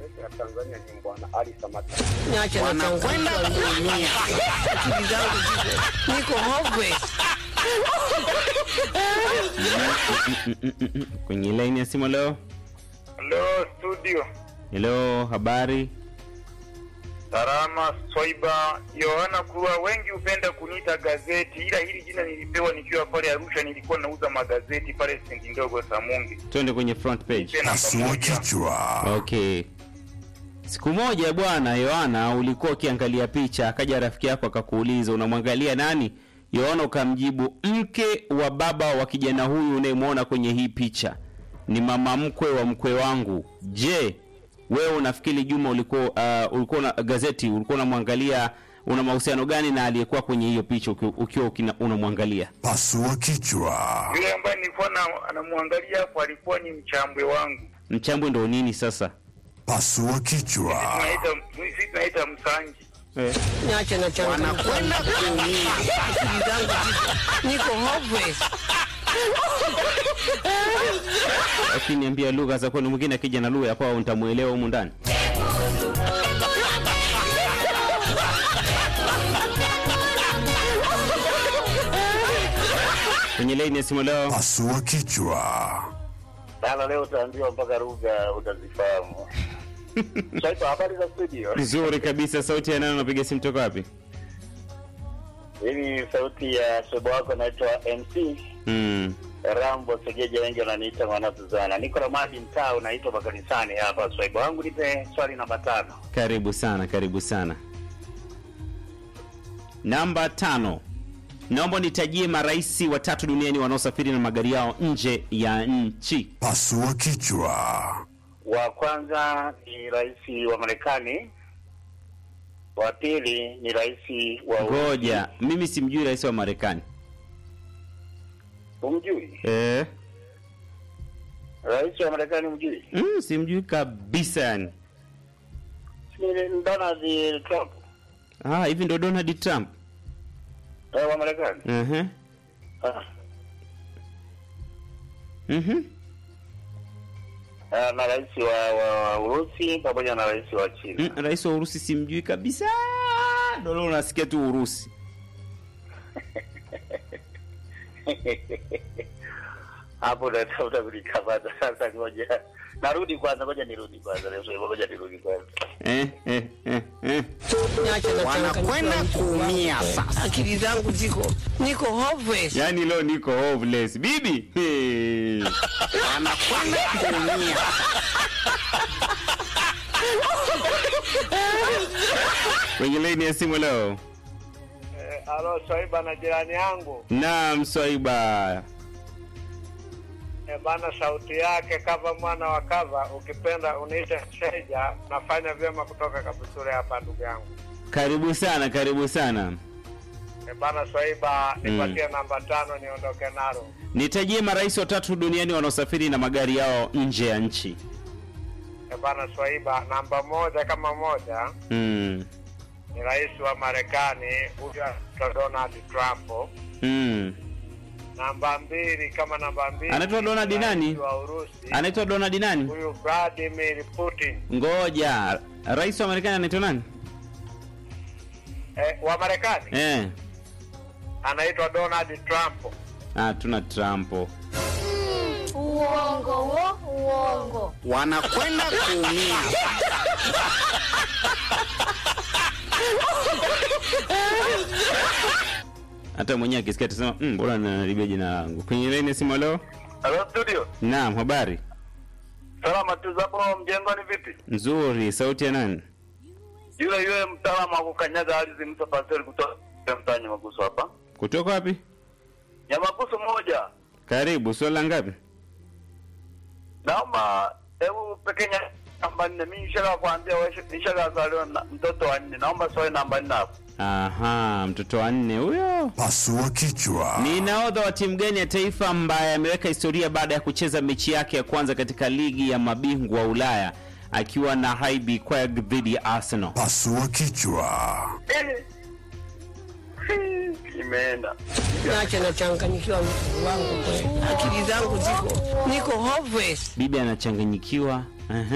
Mashariki ya Tanzania ni Bwana Ali Samata. Niache na Wanakwenda changamoto kuumia. akili zangu ziko niko hopeless. kwenye laini ya simu leo. Hello studio. Hello, habari? Salama Swaiba Yohana kuwa wengi hupenda kuniita gazeti, ila hili jina nilipewa nikiwa pale Arusha, nilikuwa nauza magazeti pale stendi ndogo Samungi. Twende kwenye front page. Tena Pasua pamoja. kichwa. Okay. Siku moja bwana Yohana, ulikuwa ukiangalia picha, akaja rafiki yako akakuuliza unamwangalia nani? Yohana ukamjibu mke wa baba wa kijana huyu unayemwona kwenye hii picha ni mama mkwe wa mkwe wangu. Je, wewe unafikiri Juma ulikuwa uh, ulikuwa na gazeti ulikuwa unamwangalia una mahusiano gani na aliyekuwa kwenye hiyo picha uki- ukiwa ukina- unamwangalia? Pasua kichwa. Yule ambaye nilikuwa na- anamwangalia hapo alikuwa ni mchambwe wangu, Mchambwe ndo nini sasa? Pasua kichwa. tunaita sisi tunaita msangi. Niache na changamoto Wanakwenda kuumia. akili zangu ziko niko hopeless. Lakini niambia lugha za kwenu, mwingine akija na lugha ya kwao nitamuelewa humu ndani. Kwenye laini ya simu leo, Pasua kichwa. Sasa leo utaambiwa mpaka lugha utazifahamu. Swaiba, habari za studio? nzuri kabisa. Sauti ya nani? Unapiga simu toka wapi? Hii ni sauti ya sobo wako naitwa MC Mm. Rambo Segeja, wengi wananiita mwana Suzana. Niko na madi mtaa unaitwa makanisani hapa. Swaiba wangu, nipe swali namba tano. Karibu sana, karibu sana. Namba tano, naomba nitajie marais watatu duniani wanaosafiri na magari yao nje ya nchi. Pasua kichwa. Wa kwanza ni rais wa Marekani, wa pili ni rais wa Ngoja, mimi simjui rais wa Marekani. Umjui Eh, rais wa Marekani? Umjui mm, simjui kabisa yani. ni Donald Trump Ah, hivi ndo Donald Trump. eh, wa Marekani. Mhm. Ah, Mhm. ah, na rais wa, wa, wa Urusi pamoja na rais wa China. Mm, rais wa Urusi simjui kabisa. Ndo leo unasikia tu Urusi. hapo natafuta kulikamata sasa. Ngoja narudi kwanza, ngoja nirudi kwanza, leo sasa, ngoja nirudi kwanza. Eh, eh, eh, eh. Niache na Wanakwenda changamoto kuumia sasa. akili zangu ziko niko hopeless. Yaani leo niko hopeless. Bibi. Hey. Wanakwenda kuumia. Kwenye laini ya simu leo. Alo, Swaiba na jirani yangu Naam, Swaiba. e, bana, sauti yake kava mwana wa kava, ukipenda uniite Sheja. Nafanya vyema kutoka Kabusure hapa, ndugu yangu Karibu sana, karibu sana. e, bana Swaiba, nipatie namba tano niondoke nalo. Nitajie marais watatu duniani wanaosafiri na magari yao nje ya nchi. E, bana Swaiba, namba moja kama moja Mm. ni rais wa Marekani, huyu anaitwa Donald Trump. Mm. Namba mbili kama namba mbili Anaitwa Donald ni rais nani? wa Urusi, Anaitwa Donald nani? huyu Vladimir Putin Ngoja. Rais wa Marekani anaitwa nani? e, wa Marekani Eh. anaitwa Donald Trump. Ah, tuna Trump. Uongo wo, uongo. Wanakwenda kuumia. Hata mwenyewe akisikia atasema, "Mm, mbona nanaribia jina langu." Kwenye laini ya simu leo? Hello studio. Naam, habari. Salama tu zapo mjengoni vipi? Nzuri, sauti ya nani? Yule yule mtaalamu wa kukanyaga ardhi mto pastori kutoka mtaa Nyamagusu hapa. Kutoka wapi? Nyamagusu moja. Karibu, swala ngapi? Naomba hebu pekenya namba nne. Mimi nishaka kuambia wewe nishaka zaliwa na mtoto wa nne. Naomba swali namba nne hapo. Aha, mtoto wa nne huyo. Pasua kichwa. Ni nahodha wa timu gani ya taifa ambaye ameweka historia baada ya kucheza mechi yake ya kwanza katika ligi ya mabingwa Ulaya akiwa na HB Quebec dhidi ya Arsenal? Pasua kichwa. Eh. Imeenda. Niache na changanyikiwa mtu wangu kweli. Akili zangu ziko niko hopeless. Bibi anachanganyikiwa. Aha.